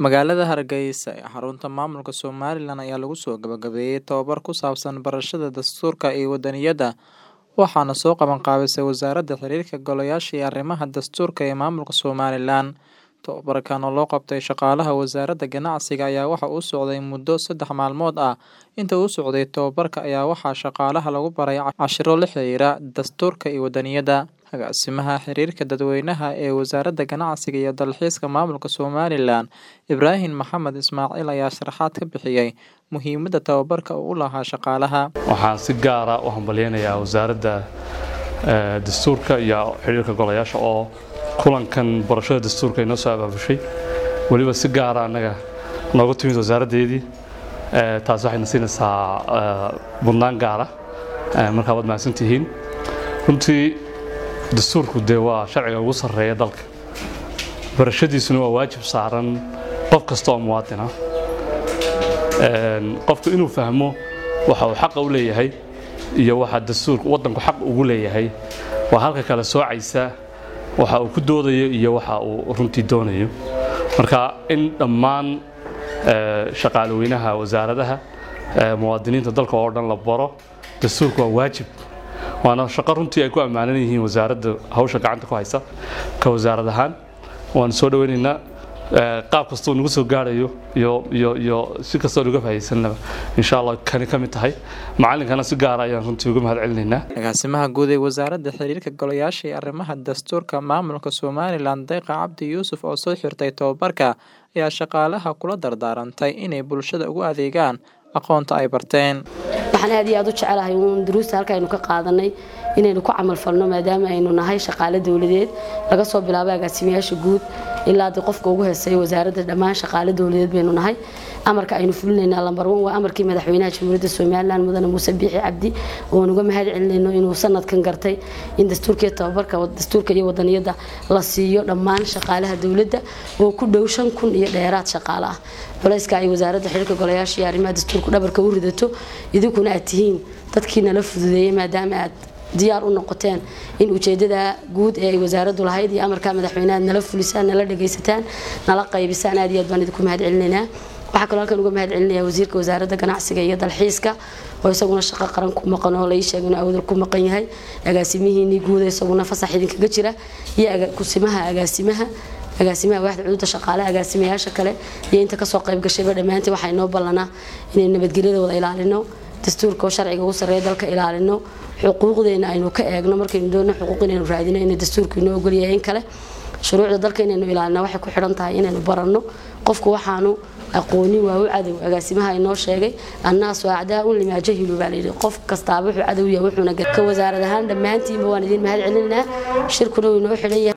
Magaalada Hargeysa ee xarunta maamulka Somalilan ayaa lagu soo gabagabeeyay tababar ku saabsan barashada dastuurka iyo wadaniyadda, waxaana soo qaban qaabisay Wasaaradda Xiriirka Golayaasha iyo Arrimaha Dastuurka ee Maamulka Somalilan. Tababarkan oo loo qabtay shaqaalaha Wasaaradda Ganacsiga ayaa waxa uu socday muddo saddex maalmood ah. Inta uu socday tababarka ayaa waxaa shaqaalaha lagu baray casharro la xiriira dastuurka iyo wadaniyadda. Agaasimaha Xiriirka Dadweynaha ee Wasaaradda Ganacsiga iyo Dalxiiska Maamulka Somalilan, Ibraahin Maxamed Ismaaciil ayaa sharaxaad ka bixiyay muhiimadda tababarka uu u lahaa shaqaalaha. waxaan si gaara u hambalyaynayaa wasaaradda eh, dastuurka iyo xiriirka golayaasha oo kulankan barashada dastuurka inoo soo abaabushay weliba si gaara annaga nooga timid wasaaraddeedii Eh, taas waxayna siinaysaa eh, mudnaan gaara Eh, markaa waad mahadsantihiin runtii dastuurku dee waa sharciga ugu sarreeya dalka barashadiisuna waa waajib saaran qof kasta oo muwaadin ah Een, qofku inuu fahmo waxa uu xaqa u leeyahay iyo waxa dastuurka waddanku xaq ugu leeyahay waa halka kale soocaysa waxa uu ku doodayo iyo waxa uu runtii doonayo marka in dhammaan eh, shaqaalaweynaha wasaaradaha eh, muwaadiniinta dalka oo dhan la baro dastuurka waa waajib waana shaqo runtii ay ku ammaanan yihiin wasaaradda hawsha gacanta ku haysa ka wasaarad ahaan waan soo dhaweynaynaa eh, qaab kastoo nagu soo gaarayo iyo iyo iyo si kastoo nuga faa'iidaysanaba insha allah kani ka mid tahay macallinkana si gaara ayaan runtii uga mahad celinaynaa Agaasimaha guud ee Wasaaradda Xiriirka Golayaasha iyo Arrimaha Dastuurka Maamulka Somalilan, Deeqa Cabdi Yuusuf oo soo xirtay tababarka, ayaa shaqaalaha kula dardaarantay inay bulshada ugu adeegaan aqoonta ay barteen. waxaan aad iyo aad u jecelahay uun duruusta halka aynu ka qaadanay inaynu ku camal falno maadaama aynu nahay shaqaale dowladeed laga soo bilaabo agaasimayaasha guud ilaa dee qofka ugu heesay wasaaradda dhammaan shaqaale dowladeed baynu nahay amarka aynu fulinaynaa lambar wan waa amarkii madaxweynaha jamhuuriyadda somalilan mudane muuse biixi cabdi oo nuga mahad celinayno inuu sanadkan gartay in dastuurka iyo tababarka dastuurka iyo wadaniyadda la siiyo dhammaan shaqaalaha dowladda oo ku dhow shan kun iyo dheeraad shaqaale ah culayska ay wasaaradda xiriirka golayaasha iyo arrimaha dastuurku dhabarka u ridato idinkuna aad tihiin dadkii nala fududeeyey maadaama aad diyaar u noqoteen in ujeedada guud ee ay wasaaraddu lahayd iyo amarka madaxweynaha aad nala fulisaan nala dhagaysataan nala qaybisaan aad iyo aad baan idinku mahad celinaynaa waxaa kaloo halkan uga mahad celinaya wasiirka wasaaradda ganacsiga iyo dalxiiska oo isaguna shaqo qaran ku maqan oo lai sheegay inuu awdal ku maqan yahay agaasimihiinii guuda isaguna fasax idinkaga jira iyo aga- kusimaha agaasimaha agaasimaha waaxda cududa shaqaale agaasimayaasha kale iyo inta kasoo qayb gashayba dhammaantii waxaa inoo ballanaa inaynu nabadgelyada wada ilaalino dastuurka oo sharciga ugu sarreeya dalka ilaalino xuquuqdeena aynu ka eegno markaynu doonno xuquuq inaynu raadino inay dastuurku inoo ogolyahay in kale shuruucda dalka inaynu ilaalino waxay ku xidhan tahay inaynu baranno qofku waxaanu aqoonin waa u cadow agaasimaha inoo sheegay annaasu acdaaun limaa jahilu baa layidhi qof kastaaba wuxuu cadow yahay wuxuuna ka wasaarad ahaan dhammaantiinba waan idin mahad celinaynaa shirkuna wuu inoo xidhan yahay